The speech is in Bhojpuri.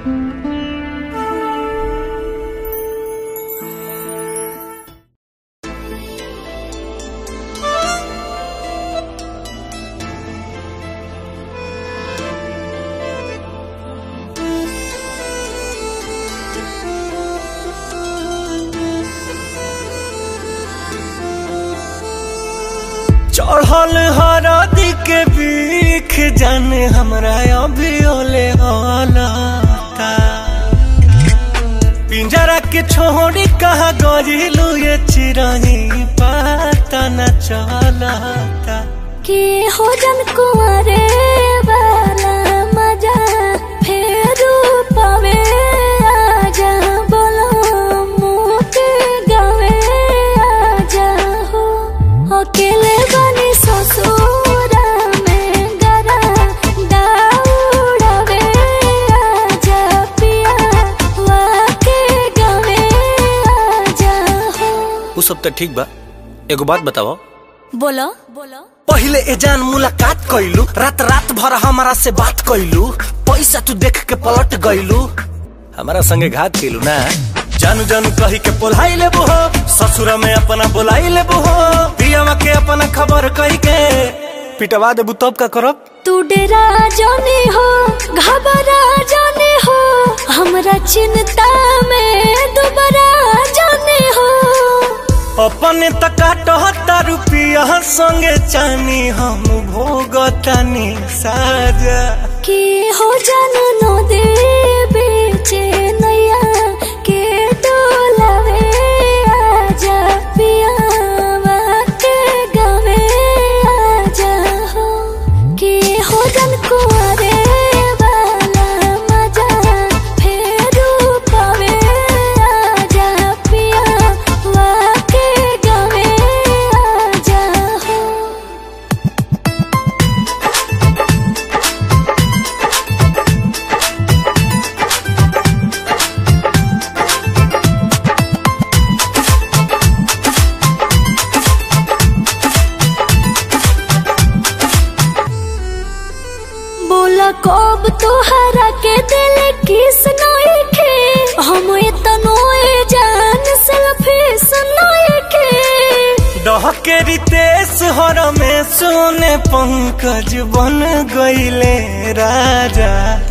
चढ़ल हरदी के बीख जाने हमरा अभी ओले हलता पिंजरा के छोड़ी कहा गजिलू ये चिरही पता न चलता के हो जन कुंवरे वाला मजा फेरू पावे आजा बोलो मुँह के गावे आजा हो अकेले बनी ससुरा में गरा दाउड़ावे आजा पिया वाके गावे आजा हो उ सब तो ठीक बा एगो बात बताओ बोलो बोलो पहिले ए जान मुलाकात कैलू रात रात भर हमारा से बात कैलू पैसा तू देख के पलट गईलू हमारा संगे घात कैलू ना जानू जानू कही के बोलाई लेबू हो ससुरा में अपना बोलाई लेबू हो पियावा के अपना खबर कही के पिटवा देबू तब का करब तू डेरा जाने हो घबरा जाने हो हमरा चिंता में दोबारा जाने हो अपने तकाटहता रुपिया संगे चानी हम भोगतानी साजा के हो जान नो दे बेचे नैया के डोलावे आजा पिया के गावे आजा हो के हो जान कुंवरे वाला मजा फेरू पावे आजा पिया के गावे आजा हो बोला कब तोहरा के दिल किस नई के हम इतनो जान सेल्फी सुनाई के डहके रितेश हर में सोने पंकज बन गईले राजा